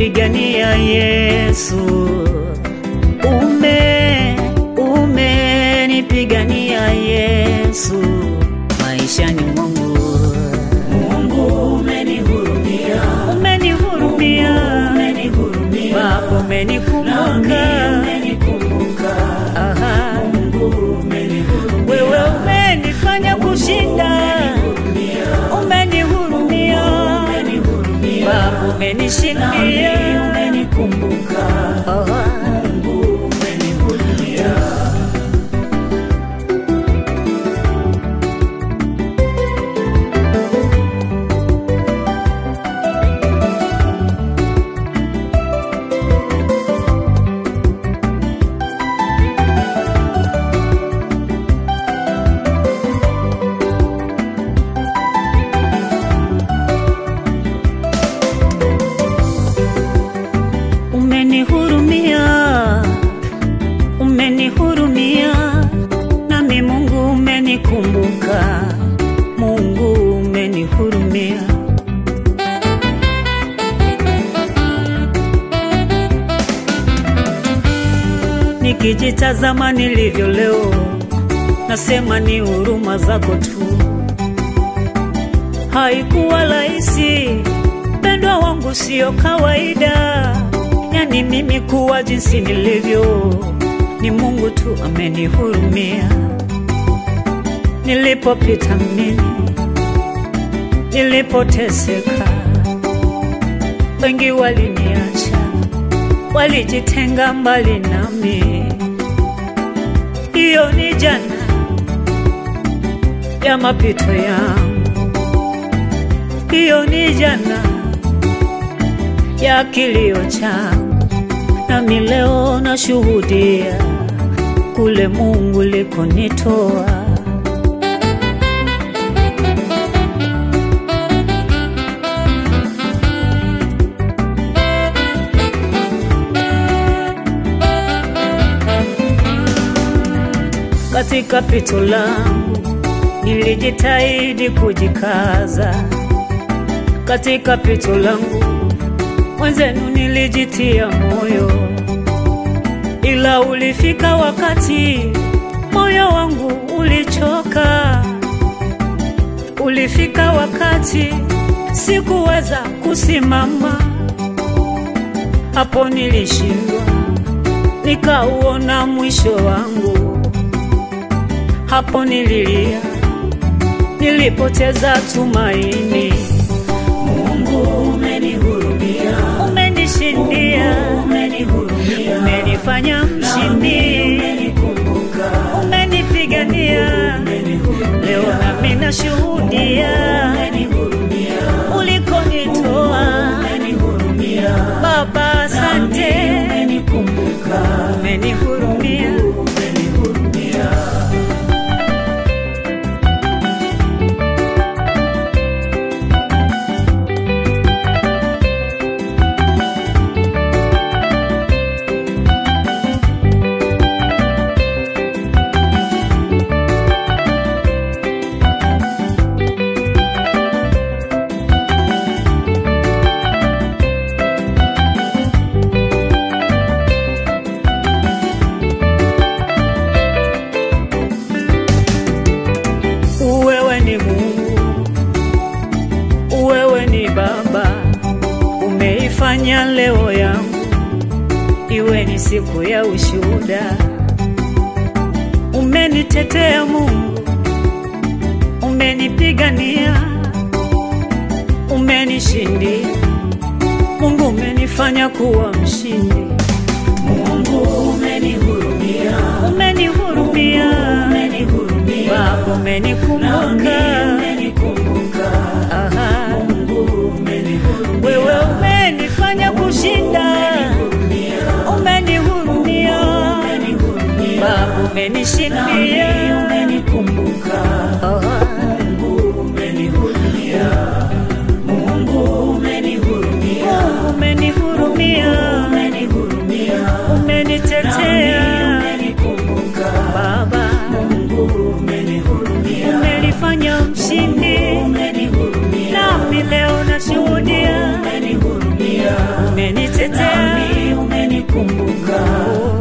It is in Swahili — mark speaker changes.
Speaker 1: umenipigania Yesu, ume umenipigania Yesu maishani mwangu.
Speaker 2: Mungu umenihurumia,
Speaker 1: Umenihurumia
Speaker 2: umenihurumia,
Speaker 1: Baba,
Speaker 2: nami
Speaker 1: umenikumbuka
Speaker 2: umenikumbuka.
Speaker 1: Aha.
Speaker 2: Mungu umenihurumia,
Speaker 1: Wewe umenifanya kushinda, umenihurumia
Speaker 2: umenihurumia,
Speaker 1: Baba,
Speaker 2: nami
Speaker 1: umenishindia
Speaker 2: umenikumbuka.
Speaker 1: Aha.
Speaker 2: Mungu umenihurumia.
Speaker 1: Umenihurumia, umenihurumia, nami Mungu umenikumbuka, Mungu umenihurumia. Nikijitazama nilivyo leo, nasema ni huruma zako tu. Haikuwa rahisi, mpendwa wangu, sio kawaida. Yani mimi kuwa jinsi nilivyo, ni Mungu tu amenihurumia. Nilipopita mimi, nilipoteseka, wengi waliniacha, walijitenga mbali nami. Hiyo ni jana ya mapito yangu hiyo ni jana ya kilio changu, nami leo nashuhudia kule Mungu likonitoa. Katika pito langu nilijitahidi kujikaza katika pito langu mwenzenu nilijitia moyo, ila ulifika wakati moyo wangu ulichoka. Ulifika wakati sikuweza kusimama, hapo nilishindwa, nikauona mwisho wangu. Hapo nililia, nilipoteza tumaini.
Speaker 2: Mungu umenihurumia,
Speaker 1: umenishindia,
Speaker 2: umenihurumia,
Speaker 1: umenifanya
Speaker 2: nami
Speaker 1: mshindi,
Speaker 2: umenikumbuka.
Speaker 1: umenipigania. Leo nami nashuhudia
Speaker 2: Umenihurumia,
Speaker 1: ulikonitoa.
Speaker 2: umenihurumia,
Speaker 1: Baba, asante,
Speaker 2: umenikumbuka.
Speaker 1: umenihurumia.
Speaker 2: Umenihurumia.
Speaker 1: Wewe ni Mungu, wewe ni Baba, umeifanya leo yangu iwe ni siku ya ushuhuda. Umenitetea Mungu, umenipigania, umenishindia. Mungu umenifanya kuwa mshindi,
Speaker 2: Mungu umenihurumia,
Speaker 1: umenihurumia
Speaker 2: umenihurumia,
Speaker 1: Baba,
Speaker 2: nami
Speaker 1: umenikumbuka.
Speaker 2: umenikumbuka.
Speaker 1: Aha.
Speaker 2: Mungu umenihurumia,
Speaker 1: Wewe umenifanya kushinda, umenihurumia
Speaker 2: umenihurumia,
Speaker 1: Baba, umenishindia.
Speaker 2: nami umenikumbuka.
Speaker 1: Aha.
Speaker 2: Mungu umenihurumia, Mungu umenihurumia,
Speaker 1: Umenihurumia,
Speaker 2: umenihurumia,
Speaker 1: umenitetea
Speaker 2: nami umenikumbuka.
Speaker 1: Baba,
Speaker 2: Mungu umenihurumia,
Speaker 1: umenifanya mshindi,
Speaker 2: umenihurumia,
Speaker 1: nami leo nashuhudia
Speaker 2: umenihurumia, umenihurumia
Speaker 1: umenitetea
Speaker 2: nami umenikumbuka